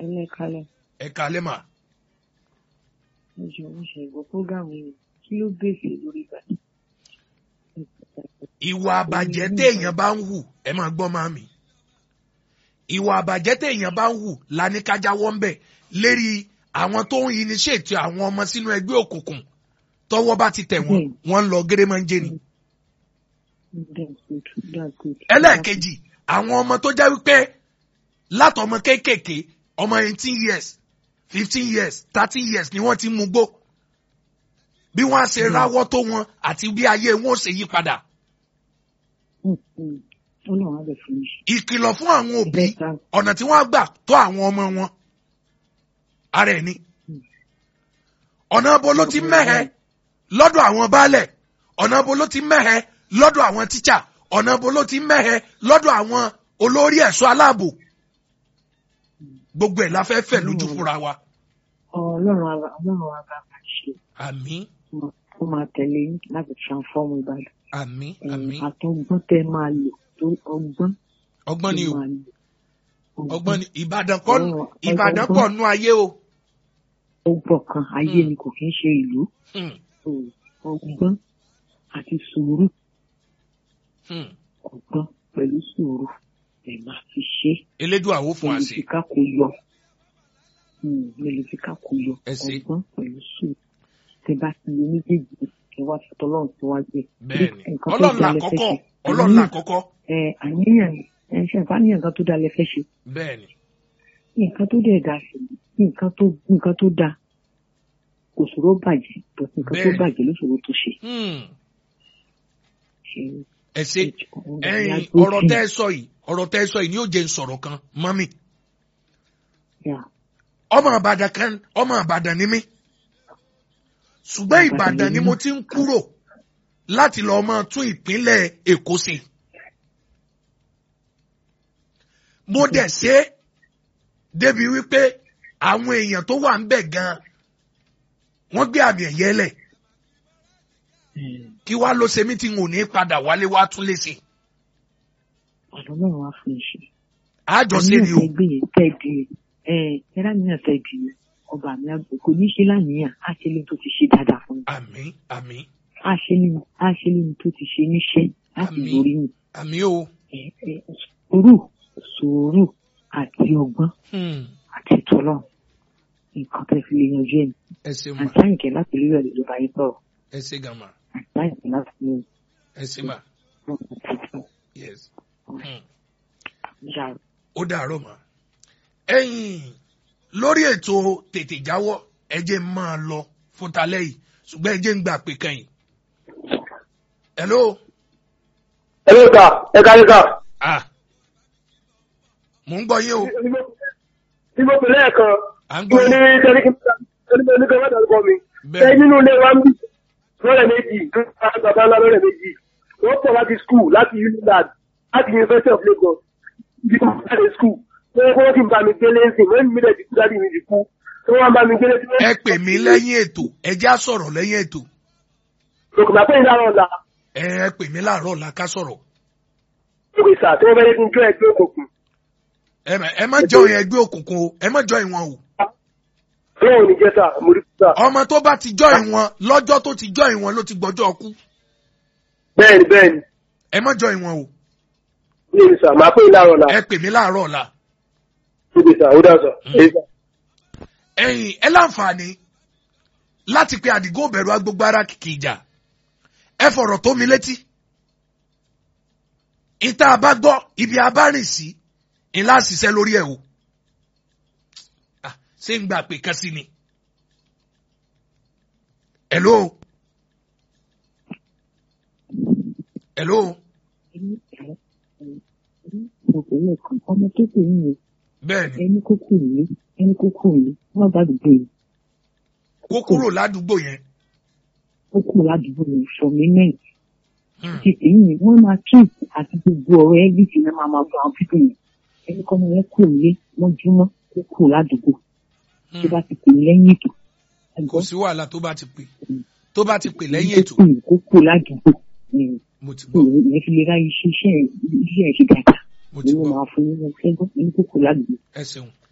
ẹlẹ́kalẹ̀ ẹ kalẹ́ mà ẹjọ́ mo ṣe ìgbọ́ prógámù yìí kí ló bèsè lórí ìbàdàn. ìwà àbàjẹ́ téèyàn bá ń hù ẹ máa gbọ́ máa mi ìwà àbàjẹ́ téèyàn bá ń hù la ní ká jáwọ́ ń bẹ̀ lérí àwọn tó ń initiate àwọn ọmọ sínú ẹgbẹ́ òkùnkùn tọ́wọ́ bá ti tẹ̀ wọ́n wọ́n ń lọ gérèmọ́njẹ́ ni. that's good that's good. ẹlẹ́ẹ̀kejì àwọn ọmọ tó jẹ́ wípé látọmọ kéékèèké ọmọ eighteen years fifteen years thirteen years ni wọ́n ti mú gbó bí wọ́n á ṣe ráwọ́ tó wọn àti bí ayé wọn ó ṣe yí padà. Mm, mm. ọlọ́run á bẹ̀ fún mi. ìkìlọ̀ fún àwọn òbí Bẹ́ẹ̀ta. ọ̀nà tí wọ́n á gbà tó àwọn ọmọ wọn ara ẹ̀ ni. ọ̀nà abo ló ti mẹ́hẹ lọ́dọ̀ àwọn baálẹ̀ ọ̀nà abo ló ti mẹ́hẹ lọ́dọ̀ àwọn tíṣà ọ̀nà abo ló ti mẹ́hẹ lọ́dọ̀ àwọn olórí ẹ̀ṣọ́ aláàbò gbogbo ẹ̀ la fẹ́ fẹ̀ lójú fúnra wa. ọlọ́run á ọlọ́run á bá wa ṣe àmín ó máa tẹ̀lé yín láti transform ìbàdàn. àmín Eh, àmín àtọgbọ́n tẹ máa lò tó ọgbọ́n ọgbọ́n ni tẹ o máa lò. ọgbọ́n ni ìbàdàn kọ́ Ọlọ́run- ìbàdàn ọgbọ́n- pọ̀ nú ayé o. ó gbọ̀ kan ayé Mm. ni kò kí ń ṣe ìlú. Hmm, So, ọgbọ́n àti sùúrù hmm. ọgbọ́n pẹ̀lú sùúrù ẹ̀ máa fi ṣe é. elédùn àwo fún wa sí. mẹlifika kò yọ mẹlifika kò yọ Ẹ ṣé. ọgbọ́n pẹ̀lú sùúrù tẹ bá ti lè méjèèjì ẹ wá fi tọlọ́run síwájú ẹ. bẹ́ẹ̀ni Nǹkan tó ọlọ́run là dalẹ̀ fẹ́ kọ́kọ́ ṣe. ọlọ́run là kọ́kọ́ ẹ àníyàn ẹ ṣe àbáníyàn kan tó dalẹ̀ fẹ́ ṣe bẹ́ẹ̀ni nǹkan tó dẹ̀ da sí nǹkan tó nǹkan tó da kò ṣòro bàjẹ́ bọ̀ nǹkan tó Bẹ́ẹ̀ni. bàjẹ́ ló ṣòro tó ṣe. Hmm, ṣe ẹ ṣe ẹyin ọ̀rọ̀ tẹ́ ẹ sọ yìí ọ̀rọ̀ tẹ́ ẹ sọ yìí ni yóò jẹ́ n sọ̀rọ̀ kan mọ́mì ọmọ àbàdàn kan ọmọ àbàdàn ni mí ṣùgbọ́n ìbàdàn ni mo ti ń kúrò láti lọ máa tún ìpínlẹ̀ èkó ṣe. mo dẹ̀ ṣe é débi wípé àwọn èèyàn tó wà ń bẹ̀ gan-an wọ́n gbé àmì ẹ̀yẹ lẹ̀ kí wá ló ṣe mí tí n ò ní padà wálé wá tún lè ṣe. ọ̀dọ́ náà wá fún iṣẹ́. àjọṣe ni o àníyàn tẹ gbé yẹn tẹ di ẹ ẹ láníyàn tẹ di yẹn ọba mi àgbẹ̀ kò ní ṣe láníyàn á ṣe ní tó ti ṣe dáadáa fún mi àmín àmín á ṣe ní á ṣe ní tó ti ṣe níṣẹ́ láti Àmín. lórí mi àmín o. ẹ ẹ sùúrù sùúrù àti ọgbọ́n Hmm, àti tọ́lọ̀ nǹkan tẹ fi lè yanjú ẹ̀ ẹ ṣe mà àti àyìnkẹ́ láti lórí ọ̀lẹ́ ló bá yín sọ̀rọ̀ ẹ ṣe gan mà àti àyìnkẹ́ láti lórí ẹ ṣe mà ọ̀lẹ́ yes. Hmm. yàrá ó dàárọ̀ mà. ẹ̀yin lórí ètò tètè jáwọ́ ẹ jẹ́ n máa lọ fún talẹ́ yìí ṣùgbọ́n ẹ jẹ́ ń gbà pé kẹ́yìn. hello Hello sir, ẹ káyé sir. ah mò ń gbọ́ yín o Bí mo pè lẹ́ẹ̀kan, à ń mo gbọ́ ní yín sẹ́ríkì ní kí wọ́n dárúkọ mi. Ṣé bẹ́ẹ̀ nínú ilé wa ń bì lọ́rẹ̀ méjì, bàbá ńlá lọ́rẹ̀ méjì. Wọ́n pọ̀ láti school láti UNILAD láti University of Lagos. Bí mo bá dé school, wọ́n kọ́ wọ́n ti bá mi gbélé ń sìn, wọ́n mi lẹ̀ ti kú dáàdi mi ti kú. Tí wọ́n bá mi gbélé tí wọ́n. ẹ pè mí lẹ́yìn ètò ẹ já sọ̀rọ̀ lẹ́yìn ètò Lòkùnà pé ìlànà ọ̀la. ẹ ẹ pè mí láàárọ̀ ọ̀la ká sọ̀rọ̀ Lókè sà tí wọ́n fẹ́ kí n jọ ẹgbẹ́ òkùnkùn. ẹ má- ẹ má jọ yẹn ẹgbẹ́ òkùnkùn o ẹ má jọ ìwọ̀n o Ọlọ́run ò ní jẹ́ sà, mo rí sà. ọmọ tó bá ti jọ ìwọ̀n lọ́jọ́ tó ti jọ ìwọ̀n ló ti gbọ́jọ́ ọkú Bẹ́ẹ̀ni bẹ́ẹ̀ni, ẹ má jọ ìwọ̀n o ní èmi sà, màá pé ìlànà ọ̀la. ẹ pè mí láàárọ̀ ọ̀la. Lókè sà, ó dà sà. Mm. Èyí sà. ẹ̀yin ẹ láǹfààní láti pe àdìgún òbẹ̀rù agbègbè ara kìkì ìjà ẹ fọ̀rọ̀ tó mi létí ìta bá gbọ́ ibi abárìn sí ńlá ṣiṣẹ́ lórí ẹ̀ o Ah, ṣé ń gbà pé kan sí ni hello hello ẹni ẹ mo pè lẹ́ẹ̀kan ọmọ tó pè yín yẹn bẹ́ẹ̀ ni ẹni kókó ìlú ẹni kókó ìlú wọn bá dùgbò yìí kó kúrò ládùúgbò yẹn ó kù ládùúgbò yìí for moment Hmm, ti èyí ni wọn máa treat àti gbogbo ọ̀rọ̀ ẹbí náà máa máa gbọ́ àwọn pípé yẹn ẹni kọ́ ọmọ yẹn kù lé mọ́júmọ́ ó kù ládùúgbò tó bá hmm. ti pè lẹ́yìn ètò kò ẹ̀gbọ́n sí wàhálà tó bá ti pè tó bá ti pè lẹ́yìn ètò kó kù ládùúgbò Mm. mo ti So, gbọ́ ìyẹn fi lè ráyè iṣẹ́ iṣẹ́ ẹ̀ ṣe dáadáa mo ti nínú gbọ́ máa fún yín ẹgbẹ́ ẹni kó kù ládùúgbò. ẹ ṣeun